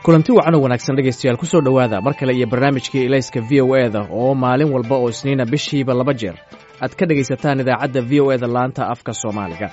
kulanti wacan oo wanaagsan dhegaystayaal ku soo dhowaada mar kale iyo barnaamijkii ilayska v o e da oo maalin walba oo isniina bishiiba laba jeer aad ka dhegaysataan idaacadda v o e da laanta afka soomaaliga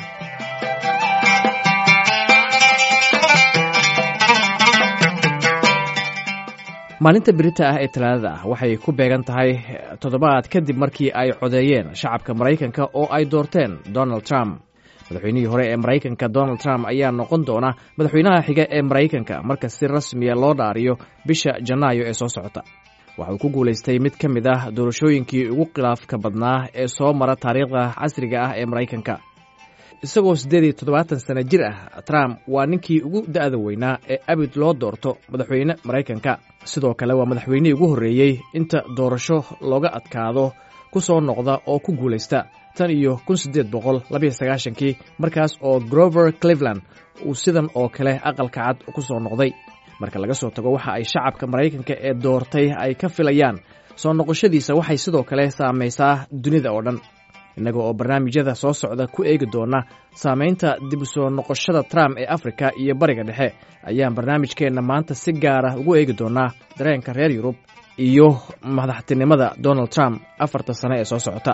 maalinta berita ah ee talaadada ah waxay ku beegan tahay toddobaad kadib markii ay codeeyeen shacabka maraykanka oo ay doorteen donald trump madaxweynihii hore ee maraykanka donald trump ayaa noqon doona madaxweynaha xiga ee maraykanka marka si rasmiya loo dhaariyo bisha janaayo ee soo socota waxa uu ku guulaystay mid ka mid ah doorashooyinkii ugu khilaafka badnaa ee soo mara taariikhda casriga ah ee maraykanka isagoo siddeed iyo toddobaatan sano jir ah trump waa ninkii ugu da'da weynaa ee abid loo doorto madaxweyne maraykanka sidoo kale waa madaxweynihii ugu horreeyey inta doorasho looga adkaado ku soo noqda oo ku guulaysta tan iyo kun siddeed boqol labayo sagaashankii markaas oo grover cleveland uu sidan oo kale aqalka cad ku soo noqday marka laga soo tago waxa ay shacabka maraykanka ee doortay ay ka filayaan soo noqoshadiisa waxay sidoo kale saamaysaa dunida oo dhan innaga oo barnaamijyada soo socda ku eegi doona saamaynta dib u soo noqoshada trump ee afrika iyo bariga dhexe ayaan barnaamijkeenna maanta si gaara ugu eegi doonaa dareenka reer yurub iyo madaxtinimada donald trump afarta sane ee soo socota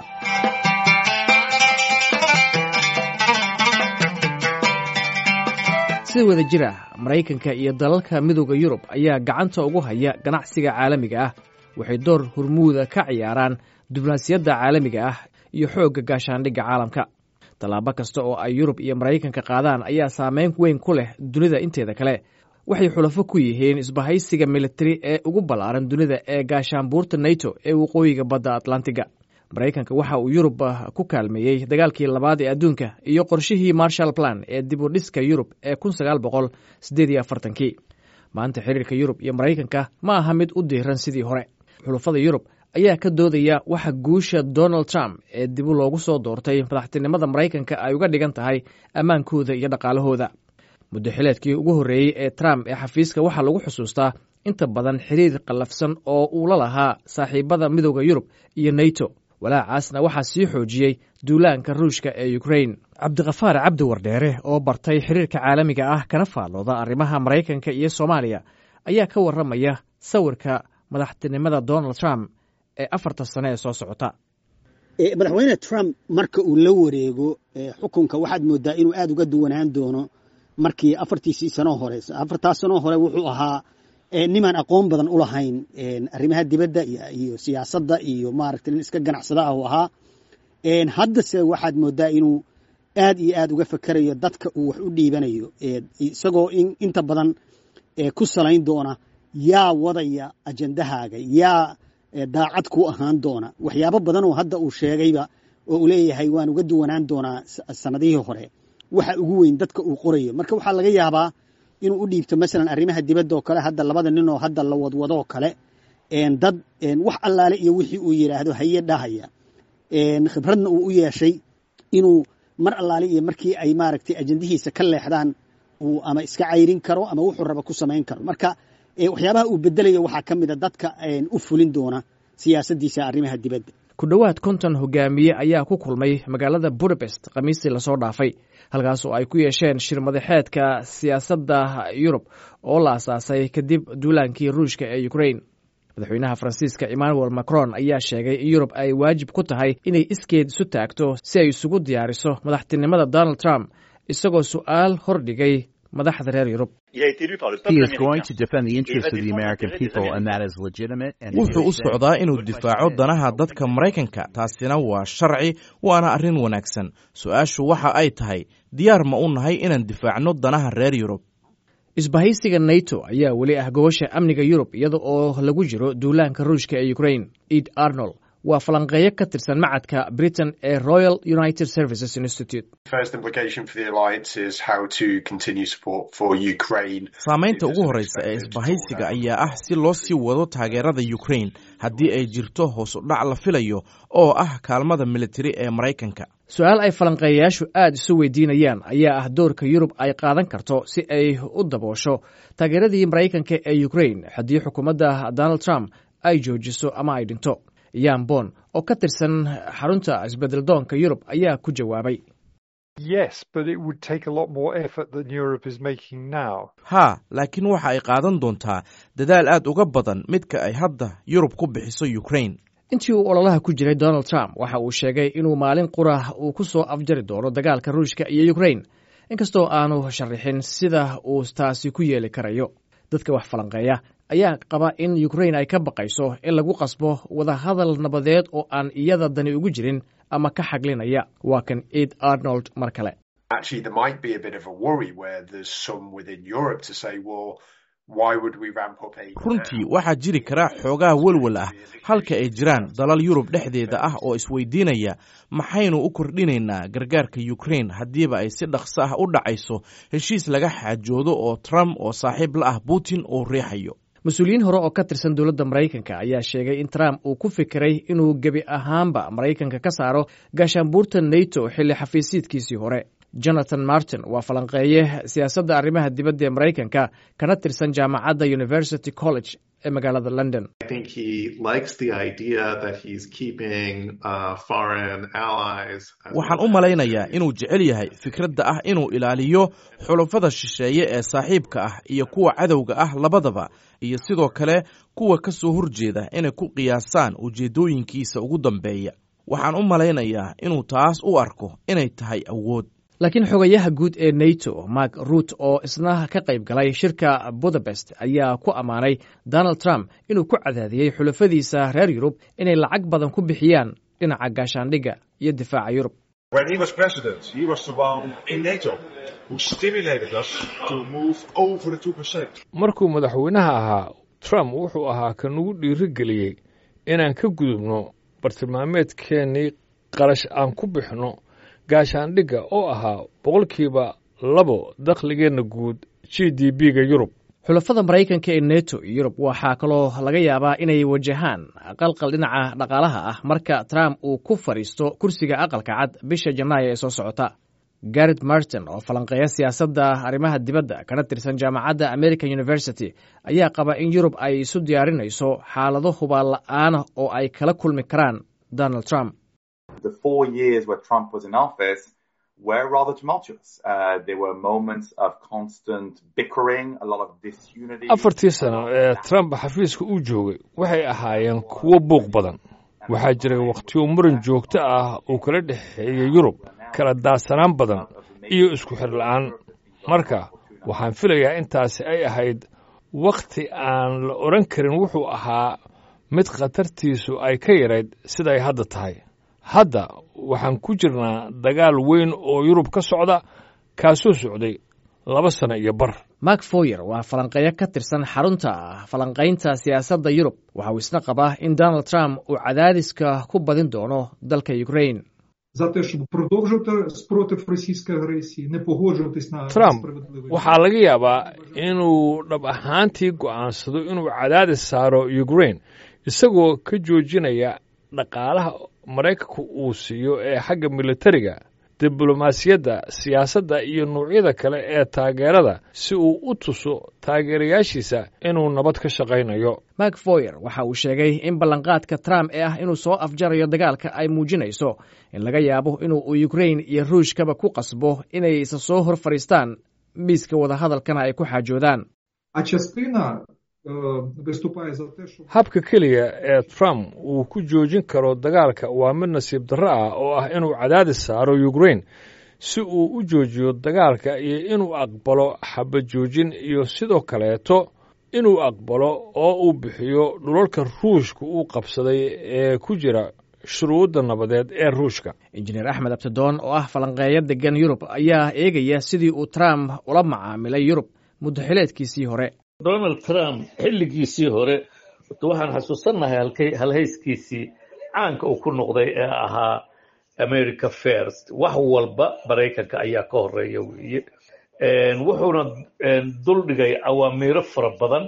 si wada jir ah maraykanka iyo dalalka midooda yurub ayaa gacanta ugu haya ganacsiga caalamiga ah waxay door hurmuuda ka ciyaaraan diblomaasiyadda caalamiga ah iyo xoogga gaashaandhigga caalamka tallaabo kasta oo ay yurub iyo maraykanka qaadaan ayaa saameyn weyn ku leh dunida inteeda kale waxay xulafo ku yihiin isbahaysiga militari ee ugu ballaaran dunida ee gaashaanbuurta nato ee waqooyiga badda atlantiga maraykanka waxa uu yurub ku kaalmeeyey dagaalkii labaad ee adduunka iyo qorshihii marshal plan ee dib u dhiska yurub ee kun sagaal boqol siddeed iyo afartankii maanta xiriirka yurub iyo maraykanka ma aha mid u diiran sidii hore xulafada yurub ayaa ka doodaya waxa guusha donald trump ee dibu loogu soo doortay madaxtinimada maraykanka ay uga dhigan tahay ammaankooda iyo dhaqaalahooda muddo xileedkii ugu horreeyey ee trump ee xafiiska waxaa lagu xusuustaa inta badan xiriir qallafsan oo uu la lahaa saaxiibada midooda yurub iyo nato walaacaasna waxaa sii xoojiyey duulaanka ruushka ee ukrain cabdikhafaar cabdi wardheere oo bartay xiriirka caalamiga ah kana faallooda arrimaha maraykanka iyo soomaaliya ayaa ka warramaya sawirka madaxtinimada donald trump ee afarta sane ee soo socota madaxweyne trump marka uu la wareego xukunka waxaad moodaa inuu aad uga duwanaan doono markii afartiisii sanoo hore afartaas sanoo hore wuxuu ahaa nimaan aqoon badan u lahayn arrimaha dibadda iyo siyaasadda iyo maaragtay nin iska ganacsada ah uu ahaa haddase waxaad moodaa inuu aad iyo aad uga fekerayo dadka uu wax u dhiibanayo isagoo inta badan ku salayn doona yaa wadaya ajendahaaga yaa daacad ku ahaan doona waxyaabo badan oo hadda uu sheegayba oo uu leeyahay waan uga duwanaan doonaa sanadihii hore waxa ugu weyn dadka uu qorayo marka waxaa laga yaabaa inuu u dhiibto masalan arrimaha dibadda oo kale hadda labada nin oo hadda la wadwadoo kale dad wax allaale iyo wixii uu yidhaahdo haye dhahaya khibradna uu u yeeshay inuu mar allaale iyo markii ay maaragtay ajendihiisa ka leexdaan uu ama iska cayrin karo ama wuxuu raba ku samayn karo marka waxyaabaha uu bedelayo waxaa ka mida dadka u fulin doona siyaasaddiisa arrimaha dibadda ku dhowaad konton hogaamiye ayaa ku kulmay magaalada budapest khamiistii lasoo dhaafay halkaas oo ay ku yeesheen shir madaxeedka siyaasadda yurub oo la asaasay kadib duulaankii ruushka ee ukrain madaxweynaha faransiiska emmanuel macron ayaa sheegay in yurub ay waajib ku tahay inay iskeed isu taagto si ay isugu diyaariso madaxtinimada donald trump isagoo su'aal hordhigay madaxda reer yurub wuxuu u socdaa inuu difaaco danaha dadka maraykanka taasina waa sharci waana arrin wanaagsan su-aashu waxa ay tahay diyaar ma u nahay inaan difaacno danaha reer yurub isbahaysiga nato ayaa weli ah gobasha amniga yurub iyada oo lagu jiro duulaanka ruushka ee ukrain ed arnold waa falanqeeyo ka tirsan macadka britain ee royal united services institute saamaynta ugu horreysa ee isbahaysiga ayaa ah si loo sii wado taageerada ukrain haddii ay jirto hoos u dhac la filayo oo ah kaalmada militari ee maraykanka su-aal ay falanqeeyayaashu aad isu weydiinayaan ayaa ah doorka yurub ay qaadan karto si ay u daboosho taageeradii maraykanka ee ukrain haddii xukuumadda donald trump ay joojiso ama ay dhinto yan bon oo ka tirsan xarunta isbedel doonka yurub ayaa ku jawaabay haa laakiin waxa ay qaadan doontaa dadaal aad uga badan midka ay hadda yurub ku bixiso ukrain intii uu ololaha ku jiray donald trump waxa uu sheegay inuu maalin qura uu ku soo afjari doono dagaalka ruushka iyo ukrain inkastoo aanu sharaxin sida uu taasi ku yeeli karayo dadka wax falanqeeya ayaa qaba in ukrain ay ka baqayso in lagu qasbo wadahadal nabadeed oo aan iyada dani ugu jirin ama ka xaglinaya waa kan ed arnold mar kale runtii waxaa jiri kara xoogaa welwel ah halka ay jiraan dalal yurub dhexdeeda ah oo isweydiinaya maxaynu u kordhinaynaa gargaarka ukrain haddiiba ay si dhaqso ah u dhacayso heshiis laga xaajoodo oo trump oo saaxiib la ah putin uu riixayo mas-uuliyiin hore oo ka tirsan dowladda maraykanka ayaa sheegay in trump uu ku fikiray inuu gebi ahaanba maraykanka ka saaro gaashaanbuurta nato xilli xafiisiidkiisii hore jonathan martin waa falanqeeye siyaasadda arrimaha dibadda ee maraykanka kana tirsan jaamacadda university college ee magaalada london waxaan u malaynayaa inuu jecel yahay fikradda ah inuu ilaaliyo xulafada shisheeye ee saaxiibka ah iyo kuwa cadowga ah labadaba iyo sidoo kale kuwa ka soo horjeeda inay ku qiyaasaan ujeeddooyinkiisa ugu dambeeya waxaan u malaynayaa inuu taas u arko inay tahay awood laakiin xogayaha guud ee nato mark ruut oo isna ka qayb galay shirka budapest ayaa ku ammaanay donald trump inuu ku cadaadiyey xulafadiisa reer yurub inay lacag badan ku bixiyaan dhinaca gaashaandhigga iyo difaaca yurub markuu madaxweynaha ahaa trump wuxuu ahaa ka nagu dhiirigeliyey inaan ka gudubno bartilmaameedkeennii qarash aan ku bixno gaashaandhigga oo ahaa boqolkiiba labo dakhligeenna guud g d b-ga yurub xulafada maraykanka ee neto iyo yurub waxaa kaloo laga yaabaa inay wajahaan qalqal dhinaca dhaqaalaha ah marka trump uu ku fadhiisto kursiga aqalka cad bisha janaayo ee soo socota garet martin oo falanqeeya siyaasadda arrimaha dibadda kana tirsan jaamacadda american university ayaa qaba in yurub ay isu diyaarinayso xaalado hubaal la-aana oo ay kala kulmi karaan donald trump were rather tumultuous. Uh, there were moments of constant bickering, a lot of disunity. afartii sano ee trump xafiiska uu joogay waxay ahaayeen kuwo buuq badan waxaa jiray wakhtiyo muran joogto ah uu kala dhexeeyey yurub kala daadsanaan badan iyo isku xir la'aan marka waxaan filayaa intaasi ay ahayd wakhti aan la odhan karin wuxuu ahaa mid khatartiisu ay ka yarayd siday hadda tahay hadda waxaan ku jirnaa dagaal weyn oo yurub ka socda kaasoo socday laba sano iyo bar mark foyer waa falanqeeyo ka tirsan xarunta falanqaynta siyaasadda yurub waxa uu isna qabaa in donald trump uu cadaadiska ku badin doono dalka ukrain за те, щоб продовжувати спротив російської агресії, не погоджуватись на trump справедливий waxaa laga yaabaa inuu dhab ahaantii go'aansado inuu cadaadis saaro ukrain isagoo ka joojinaya dhaqaalaha maraykanku uu siiyo ee xagga militariga diblomaasiyadda siyaasadda iyo nuucyada kale ee taageerada si uu u tuso taageerayaashiisa inuu nabad ka shaqaynayo mark foyer waxa uu sheegay in ballanqaadka trump ee ah inuu soo afjarayo dagaalka ay muujinayso in laga yaabo inuu ukrain iyo ruushkaba ku qasbo inay isa soo hor fadhiistaan miiska wadahadalkana ay ku xaajoodaan А частина е, виступає за те, що habka keliya ee trump uu ku joojin karo dagaalka waa mid nasiib darro ah oo ah inuu cadaadis saaro ukrain si uu u joojiyo dagaalka iyo inuu aqbalo xabajoojin iyo sidoo kaleeto inuu aqbalo oo uu bixiyo dhulalka ruushka uu qabsaday ee ku jira shuruudda nabadeed ee ruushka injineer axmed abtidoon oo ah falanqeeyo degan yurub ayaa eegaya sidii uu trump ula macaamilay yurub muddaxileedkiisii hore donald trump xilligiisii hore horta waxaan xasuusannahay halkay halhayskiisii caanka uu ku noqday ee ahaa america first wax walba maraykanka ayaa ka horeeya weeye wuxuuna dul dhigay awaamiiro fara badan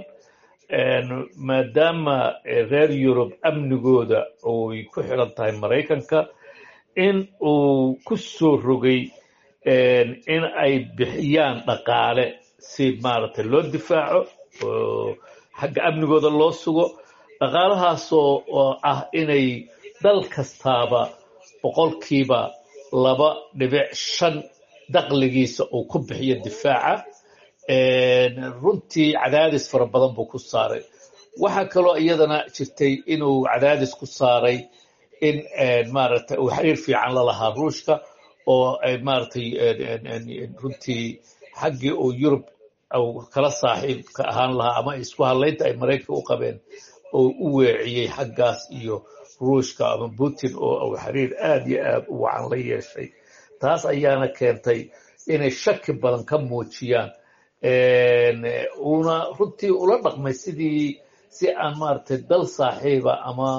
maadaama reer yurub amnigooda oy ku xidhan tahay maraykanka in uu ku soo rogay in ay bixiyaan dhaqaale si maaragtay loo difaaco oo xagga amnigooda loo sugo dhaqaalahaasoo oo ah inay dal kastaaba boqolkiiba laba dhibic shan daqligiisa uu ku bixiyo difaaca runtii cadaadis fara badan buu ku saaray waxaa kaloo iyadana jirtay inuu cadaadis ku saaray in maaragtay uu xiriir fiican la lahaa ruushka oo ay maaragtay runtii xaggii uu yurub kala saaxiibka ahaan lahaa ama isku hadlaynta ay maraykanka u qabeen oo u weeciyey xaggaas iyo ruushka ama putin oo uu xiriir aad iyo aad u wacan la yeeshay taas ayaana keentay inay shaki badan ka muujiyaan uuna runtii ula dhaqmay sidii si aan maaragtay dal saaxiiba ama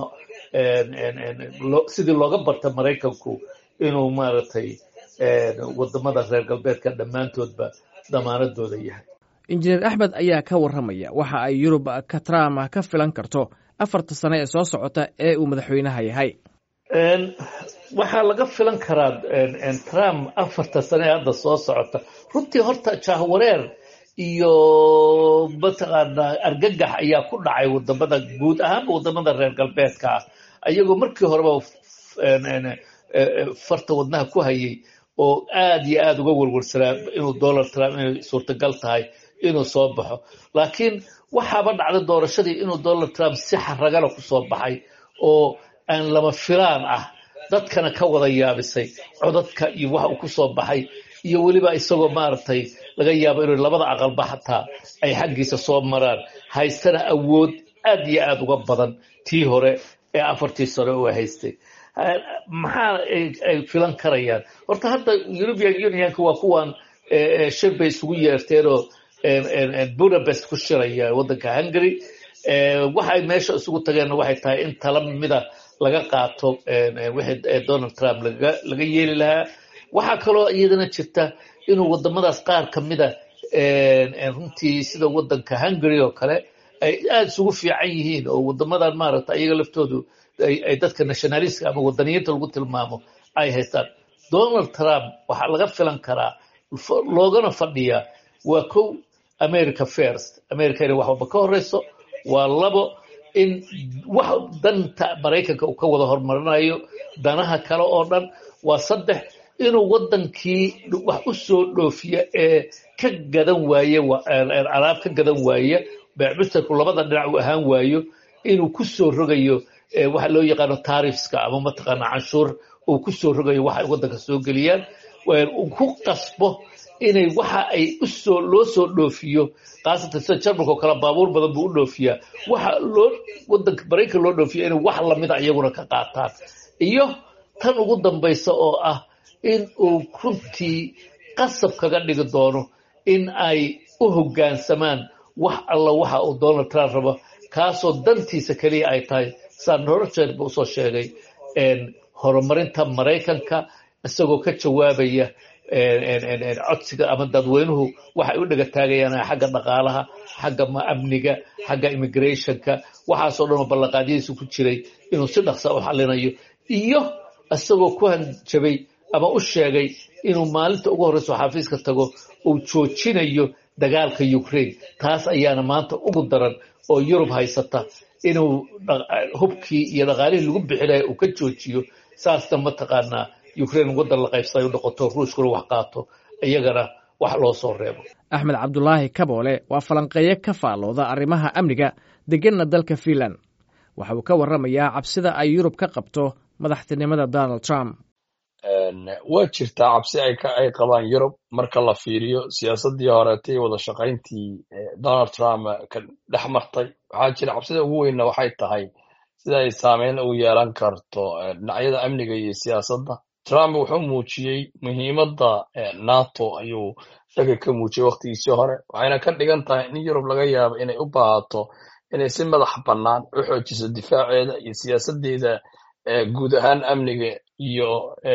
sidii looga barta maraykanku inuu maaragtay wadamada reer galbeedka dhammaantoodba damaanadooda yahay injineer axmed ayaa ka warramaya waxa ay yurub ka trump ka filan karto afarta sane ee soo socota ee uu madaxweynaha yahay waxaa laga filan karaa trump afarta sane ee hadda soo socota runtii horta jahwareer iyo mataqaanaa argagax ayaa ku dhacay wadamada guud ahaanba wadamada reer galbeedka ah ayagoo markii horeba farta wadnaha ku hayay oo aad iyo aad uga werwarsanaa inuu donald trump inay suurtagal tahay inuu soo baxo laakiin waxaaba dhacday doorashadii inuu donald trump si xaragana ku soo baxay oo aan lama filaan ah dadkana ka wada yaabisay codadka iyo waxa uu ku soo baxay iyo weliba isagoo maaragtay laga yaabo inuu labada aqalba xataa ay xaggiisa soo maraan haystana awood aad iyo aad uga badan tii hore ee afartii sano uu haystay maxaa ay filan karayaan horta hadda european unionka waa kuwan shir bay isugu yeerteenoo budapest ku shiraya waddanka hungary waxay meesha isugu tageenna waxay tahay in tala mida laga qaato wixii donald trump laga yeeli lahaa waxaa kaloo iyadana jirta inuu wadamadaas qaar ka mida runtii sida waddanka hungary oo kale ay aada isugu fiican yihiin oo wadamadan maaragta iyaga laftoodu ay dadka nationalistka ama wadaniyiinta lagu tilmaamo ay haystaan donald trump waxaa laga filan karaa loogana fadhiyaa waa kow america first america inay wax walba ka horeyso waa labo in wax danta maraykanka uu ka wada horumarinayo danaha kale oo dhan waa saddex inuu waddankii wax u soo dhoofiya ee ka gadan waaye alaab ka gadan waaya beecmustarku labada dhinac uu ahaan waayo inuu ku soo rogayo waxa loo yaqaano taarifska ama mataqaana canshuur uu ku soo rogayo waxa ay waddanka soo geliyaan uu ku qasbo inay waxa ay usoo loo soo dhoofiyo khaasatan sida jarmalka oo kale baabuur badan buu u dhoofiyaa waxa loo waddanka maraykan loo dhoofiya inay wax lamida iyaguna ka qaataan iyo tan ugu dambaysa oo ah in uu runtii qasab kaga dhigi doono in ay u hoggaansamaan wax alla waxa uu donald trump rabo kaasoo dantiisa keliya ay tahay saan horjeed ba usoo sheegay horumarinta maraykanka isagoo ka jawaabaya codsiga ama dadweynuhu waxay u dhega taagayaan xagga dhaqaalaha xagga amniga xagga immigrationka waxaasoo dhan oo ballanqaadyadiisu ku jiray inuu si dhaqsa u xallinayo iyo isagoo ku hanjabay ama u sheegay inuu maalinta ugu horreyso xafiiska tago uu joojinayo dagaalka ukraine taas ayaana maanta ugu daran oo yurub haysata inuu hubkii iyo dhaqaalihii lagu bixinaya uu ka joojiyo saasna mataqaanaa ukraine waddan la qaybsaday u noqoto ruushkuna wax qaato iyagana wax loo soo reebo axmed cabdulaahi kaboole waa falanqeeye ka faallooda arrimaha amniga degenna dalka fiinland waxa uu ka warramayaa cabsida ay yurub ka qabto madaxtinimada donald trump waa jirtaa cabsi ay qabaan yurub marka la fiiriyo siyaasaddii horeetay wada shaqayntii donald trump ka dhex martay waxaa jira cabsida ugu weynna waxay tahay sida ay saameyn ugu yeelan karto dhinacyada amniga iyo siyaasadda trump wuxuu muujiyey muhiimadda nato ayuu shaki ka muujiyey wakhtigiisii hore waxayna ka dhigan tahay in yurub laga yaabo inay u baahato inay si madax bannaan u xoojiso difaaceeda iyo siyaasaddeeda guud ahaan amniga iyo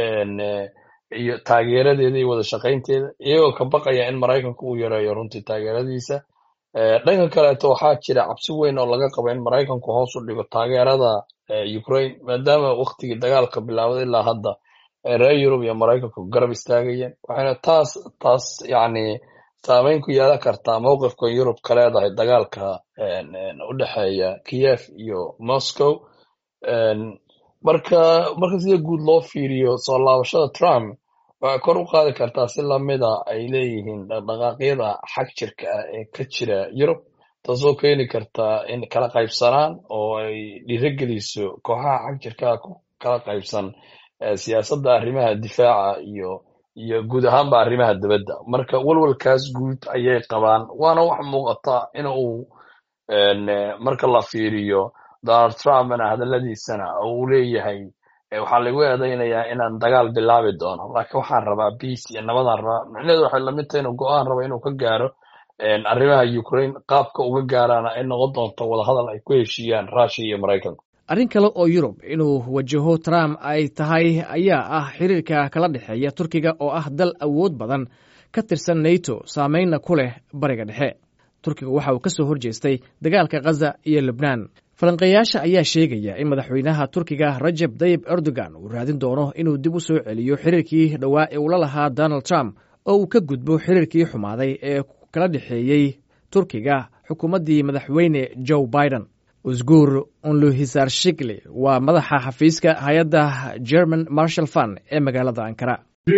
iyo taageeradeeda iyo wada shaqaynteeda iyagoo ka baqaya in maraykanku uu yareeyo runtii taageeradiisa dhanka kaleeto waxaa jira cabsi weyn oo laga qabo in maraykanku hoos u dhigo taageerada ukraine maadaama waktigii dagaalka bilaawday ilaa hadda reer yurub iyo maraykanku garab istaagayeen waxayna taas taas yacni saameyn ku yeelan kartaa mowqifka yurub ka leedahay dagaalka u dhexeeya kiev iyo moscow marka marka sida guud loo fiiriyo soo laabashada trump waxay kor u qaadi kartaa si lamida ay leeyihiin dhaqdhaqaaqyada xag jirka ah ee ka jira yurub taasoo keeni karta in kala qaybsanaan oo ay dhiirogeliso kooxaha xag jirkaa ku kala qaybsan siyaasadda arrimaha difaaca iyo iyo guud ahaanba arrimaha dibadda marka walwalkaas guud ayay qabaan waana wax muuqata in uu marka la fiiriyo donald trumpna hadaladiisana uu leeyahay waxaa lagu eedaynayaa inaan dagaal bilaabi doono laakiin waxaan rabaa biace iyo nabadaan rabaa micnaheedu waxay lamid tahay inuu go-aan rabo inuu ka gaaro arrimaha ukraine qaabka uga gaaraana ay noqon doonto wadahadal ay ku heshiiyaan russia iyo maraykanka arrin kale oo yurub inuu wajaho trump ay tahay ayaa ah xiriirka kala dhexeeya turkiga oo ah dal awood badan ka tirsan nato saameynna ku leh bariga dhexe turkiga waxa uu ka soo horjeestay dagaalka khaza iyo lebnaan falanqeeyaasha ayaa sheegaya in madaxweynaha turkiga rajeb tayib erdogan uu raadin doono inuu dib u soo celiyo xiriirkii dhowaa ee ula lahaa donald trump oo uu ka gudbo xiriirkii xumaaday ee kala dhexeeyey turkiga xukuumaddii madaxweyne joe biden usguur unluhisar shikli waa madaxa xafiiska hay-adda german marshal fund ee magaalada ankara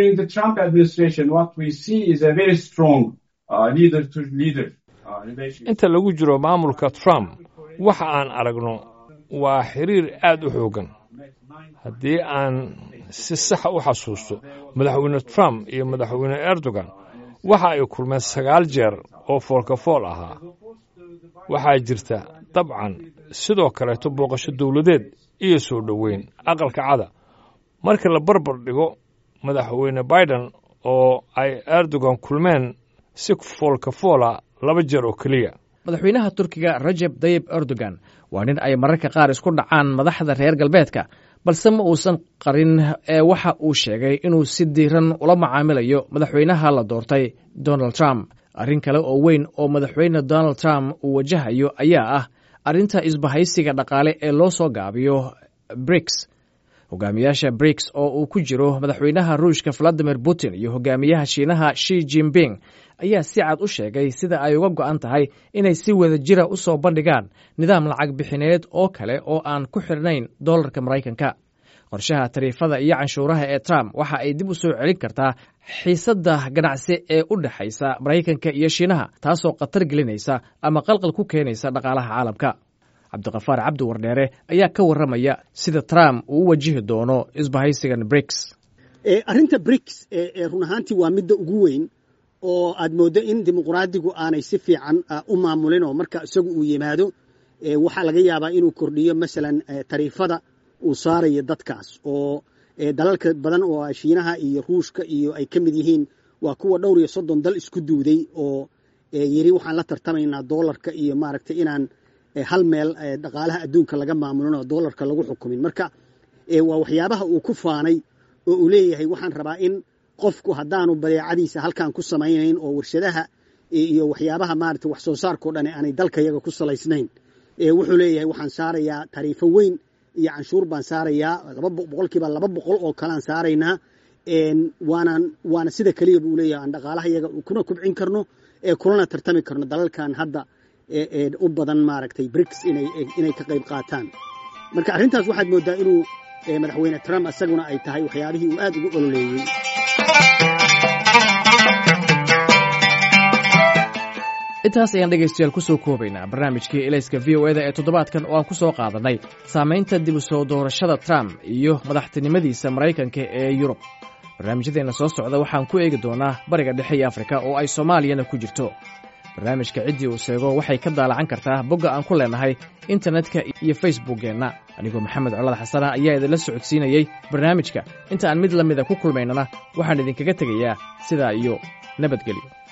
inta lagu jiro maamulka trump waxa aan aragno waa xiriir aad u xooggan haddii aan si saxa u xasuusto madaxweyne trump iyo madaxweyne erdogan waxa ay kulmeen sagaal jeer oo foolkafool ahaa waxaa jirta dabcan sidoo kaleeto booqasho dowladeed iyo soo dhoweyn aqalka cada marka la barbar dhigo madaxweyne biden oo ay erdogan kulmeen si foolkafoola laba jeer oo keliya madaxweynaha turkiga rajeb tayib erdogan waa nin ay mararka qaar isku dhacaan madaxda reer galbeedka balse ma uusan qarin ee waxa uu sheegay inuu si diiran ula macaamilayo madaxweynaha la doortay donald trump arrin kale oo weyn oo madaxweyne donald trump uu wajahayo ayaa ah arrinta isbahaysiga dhaqaale ee loo soo gaabiyo briks hogaamiyaasha briks oo uu ku jiro madaxweynaha ruushka valadimir putin iyo hogaamiyaha shiinaha shi jinping ayaa si cad u sheegay sida ay uga go'an tahay inay si wada jira u soo bandhigaan nidaam lacag bixineed oo kale oo aan ku xidhnayn dollarka maraykanka qorshaha tariifada iyo canshuuraha ee trump waxa ay dib u soo celin kartaa xiisadda ganacsi ee u dhexaysa maraykanka iyo shiinaha taasoo khatar gelinaysa ama qalqal ku keenaysa dhaqaalaha caalamka cabdiqafaar cabdi wardheere ayaa ka warramaya sida trump uu u wajihi doono isbahaysigan briks arrinta briks run ahaantii waa midda ugu weyn oo aad mooddo in dimuqraadigu aanay si fiican u maamulin oo marka isagu uu yimaado waxaa laga yaabaa inuu kordhiyo masalan tariifada uu saarayo dadkaas oo dalalka badan oo shiinaha iyo ruushka iyo ay ka mid yihiin waa kuwa dhowr iyo soddon dal isku duuday oo yiri waxaan la tartamaynaa doolarka iyo maaragtay inaan hal meel dhaqaalaha adduunka laga maamulin oo doolarka lagu xukumin marka waa waxyaabaha uu ku faanay oo uu leeyahay waxaan rabaa in qofku haddaanu badeecadiisa halkan ku samaynayn oo warshadaha iyo waxyaabaha maarata wax soo saarkao dhan aanay dalka yaga ku salaysnayn wuxuu leeyahay waxaan saarayaa tariifo weyn iyo canshuur baan saarayaa boqolkiiba laba boqol oo kalean saaraynaa waanaan waana sida keliya buu leeyahay aan dhaqaalaha yaga kuna kubcin karno kulana tartami karno dalalkan hadda u badan maaragtay briks inay ka qayb qaataan marka arrintaas waxaad mooddaa inuu madaxweyne trump isaguna ay tahay waxyaabihii uu aad ugu ololeeyey intaas ayaan dhegaystayaal ku soo koobaynaa barnaamijkii elayska v o eda ee toddobaadkan oo aan ku soo qaadannay saamaynta dib u soo doorashada trump iyo madaxtinimadiisa maraykanka ee yurub barnaamijyadeenna soo socda waxaan ku eegi doonaa bariga dhexe iyo afrika oo ay soomaaliyana ku jirto barnaamijka ciddii uu seego waxay ka daalacan kartaa bogga aan ku leenahay internetka iyo facebookkeenna anigoo maxamed colad xasana ayaa idinla socodsiinayey barnaamijka inta aan mid la mida ku kulmaynana waxaan idinkaga tegayaa sidaa iyo nabadgelyo